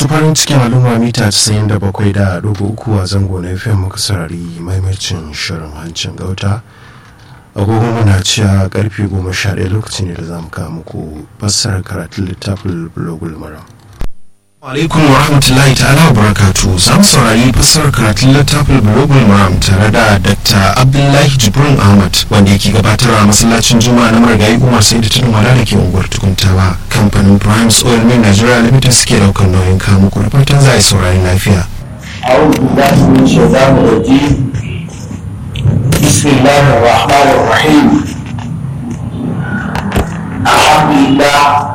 farin cikin al'umma mita 97 da dubu uku a zango na fm muka sarari maimacin shirin hancin gauta agogo muna cewa karfe 11 lokaci ne da za mu kawo muku fassarar karatun littafin blogul maram alaikum wa rahmatullahi ta'ala wa barakatu za mu saurari fassarar karatun littafin blogul maram tare da dr abdullahi jibrin ahmad wanda yake gabatarwa a masallacin juma'a na marigayi umar sai da tudun wada da ke unguwar tukuntawa kamfanin primes oil mill nigeria limited suke daukar nauyin kawo muku da fatan za a yi saurari lafiya أعوذ بالله من الشيطان الرجيم بسم الله الرحمن الرحيم الحمد لله